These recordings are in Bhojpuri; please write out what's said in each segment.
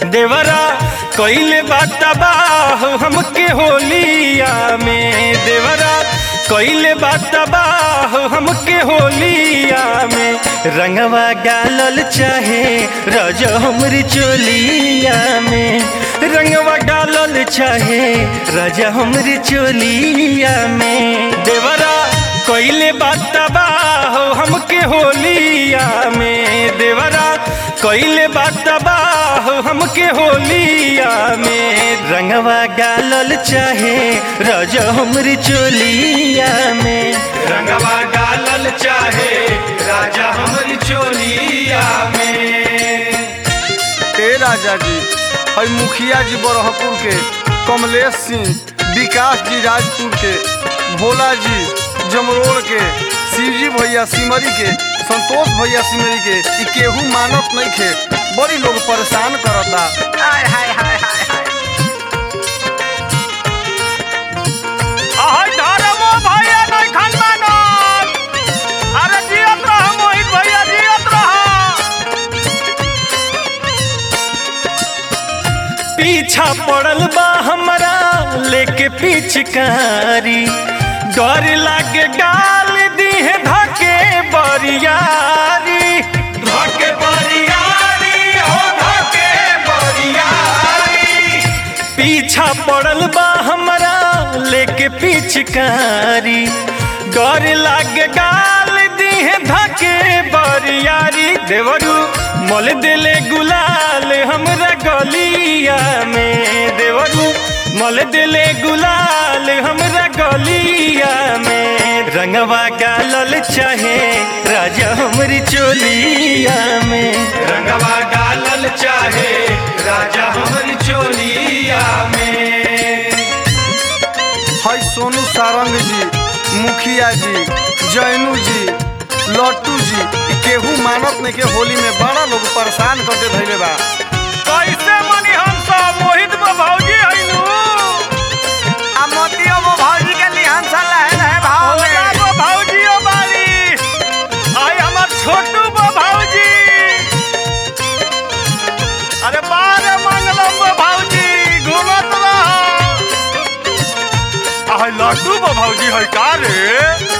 देवरा कइले बात बाह हमके होलिया में देवरा कइले बात बाह हमके होलिया में रंगवा गालल चाहे रज हमरी चोलिया में रंगवा डालल चाहे राजा हमरी चोलिया में देवरा कइले बात बाह हमके होलिया में देवरा कइले बात बाह हमके होलिया में रंगवा गालल चाहे रज हमरी चोलिया में रंगवा डालल चाहे राजा हमरी चोलिया में ए राजा जी हई मुखिया जी बरहपुर के कमलेश सिंह विकास जी राजपुर के भोला जी जमरोड़ के शिवजी भैया सिमरी के संतोष भैया सिमरी के ई केहू मानत नहीं खे बड़ी लोग परेशान करता हाय हाय हाय हाय हाय आहै धर्मो भैया नहीं खन मानत अरे जियत रह मोहित भैया जियत रह पीछा पड़ल बा हमरा लेके पिचकारी डर लागे गाल दीहे धके बरियारी धके बरियारी हो धके बरियारी पीछा पड़ल बा हमरा लेके पिचकारी डर लागे गाल दीहे धके बरियारी देवरू मल दिले गुलाल हमरा गलिया में देवरू मल दिले गुलाल हमरा गलिया में रंगवा गालल चाहे राजा हमरी चोलिया में रंगवा डालल चाहे राजा हमरी चोलिया में हई सोनू सारंग जी मुखिया जी जैनू जी लट्टू जी ई केहू मानत नहीं के होली में बड़ा लोग परेशान करके धैले बा कैसे मनी हम सब मोहित में भौजी हइलू आ मोतियो वो भौजी के लिहान सा लहर है भाव ओला में वो भौजियो बारी आई हमार छोटू वो भौजी अरे बारे मंगलम वो भौजी घूमत रह आई लड्डू वो भौजी है का रे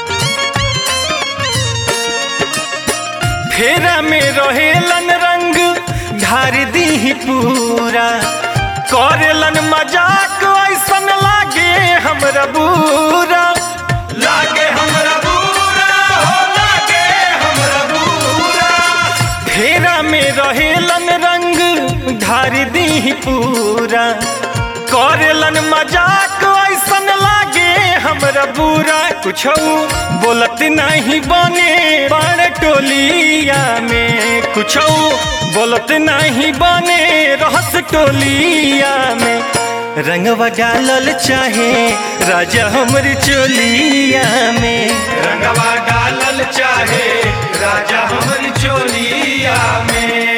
फेरा में रहेलन रंग ढार दी पूरा करेलन मजाक ऐसन लागे हमरा बुरा लागे हमरा बुरा हो लागे हमरा बुरा फेरा में रहेलन रंग ढार दी पूरा करेलन मजाक ऐसन लागे हमरा बुरा कुछ बोलत नहीं बने बड़ टोलिया में कुछ बोलत नहीं बने रहस टोलिया में रंगवा डालल चाहे राजा हमरी चोलिया में रंगवा डालल चाहे राजा हमरी चोलिया में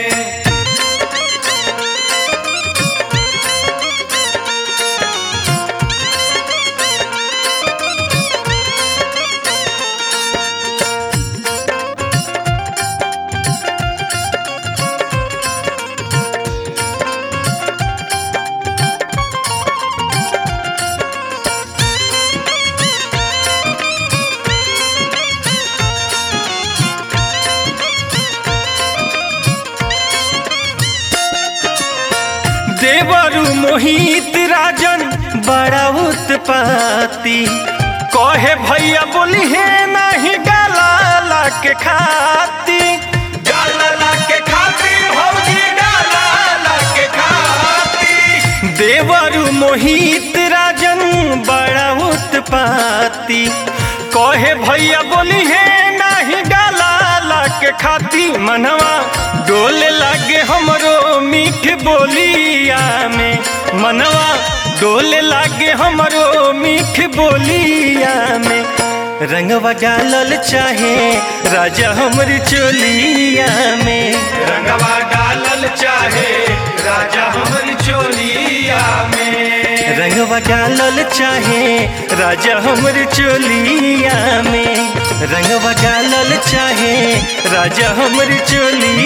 देवरु मोहित राजन बड़ा उत्पाती कहे भैया बोली है नहीं गाला के खाती डालला के खातिर भौजी डालला के खातिर देवरु मोहित राजन बड़ा उत्पाती कहे भैया बोली है नहीं गाला के खाती मनवा डोल लागे हमरो मीठ बोलिया में मनवा डोल लागे हमरो मीठ बोलिया में रंगवा डालल चाहे राजा हमरी चोलिया में रंगवा डालल चाहे राजा हमरी चोलिया में रंगवा डालल चाहे राजा हमर चोलिया में रंगवा डालल चाहे राजा हमर चोलिया